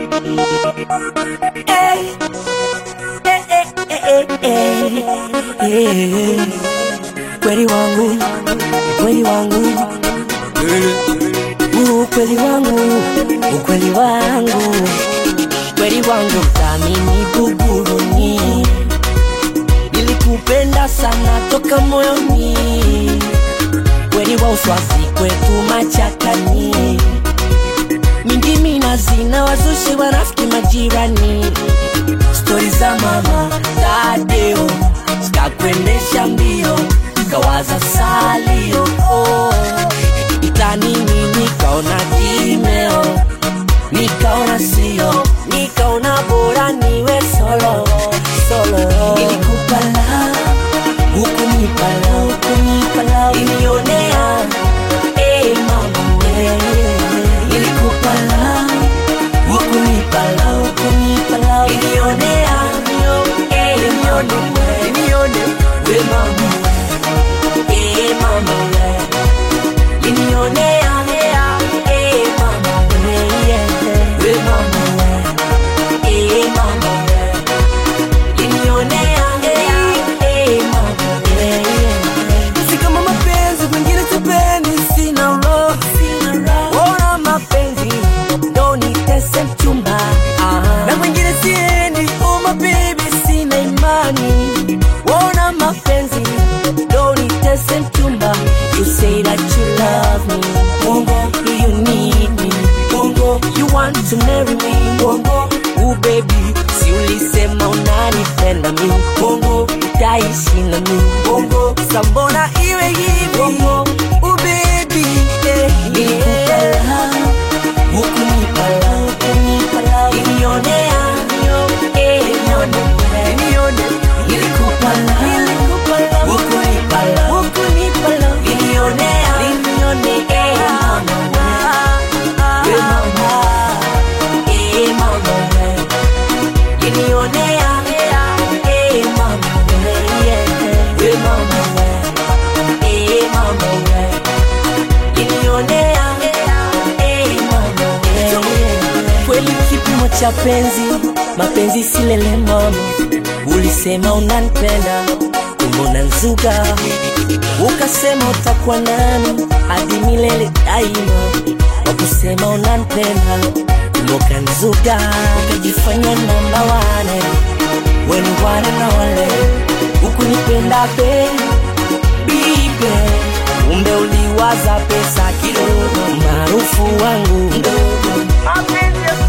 Hey. Hey, hey, hey, hey, hey. Kweli wangu, kweli wangu, ukweli wangu, ukweli wangu, kweli wangu, thamini buguruni, nilikupenda sana toka moyoni, kweli wa uswazi kwetu machakani, mingi minazi na wazushi wanafiki majirani stori za mama Tadeo zikakwendesha mbio, kawaza salio oh. Itanini nikaona kimeo, nikaona sio, nikaona bora niwe solo solo. Nilikupa love, hukunipa love, hukunipa love, ilionea eh mama wewe. Nilikupa love Ukunipa love, ukunipa love Ilionea, eh, ilione, ilione We mama, eh mama we Ilionea, eh mama we We mama we, eh mama we Ilionea, eh mama we Si kama mapenzi kwingine sipendi, sina roho, sina roho Ona mapenzi ndo nitese mchumba na mwingine siendi, oh my baby, sina imani. Ona mapenzi ndo nitese mchumba, you say that you love me, Bongo, you need me, Bongo, you want to marry me, Bongo, oh baby, si ulisema unanipenda mi, Bongo, utaishi na mi, Bongo, sambona iwe hivi, Bongo, oh baby, eh, nilikupa love Ukunipa love, ukunipa love Ilionea, eh, ilione, ilione Nilikupa love, ukunipa love, ukunipa love Ilionea, ilione, eh, mama we We mama, eh, mama we Ilionea, eh, mama we We mama we, eh, mama we Ilionea, eh, mama we Kweli kipimo cha penzi, mapenzi silele mama Ulisema unanipenda, kumbe unanzuga Ukasema utakuwa nami hadi milele daima Wakusema unanipenda, kumbe ukanzuga Ukajifanya namba wane, weni wane na wale Ukunipenda be, bibe Kumbe uliwaza pesa kidogo, maarufu wangu mdogo Mapenzi ya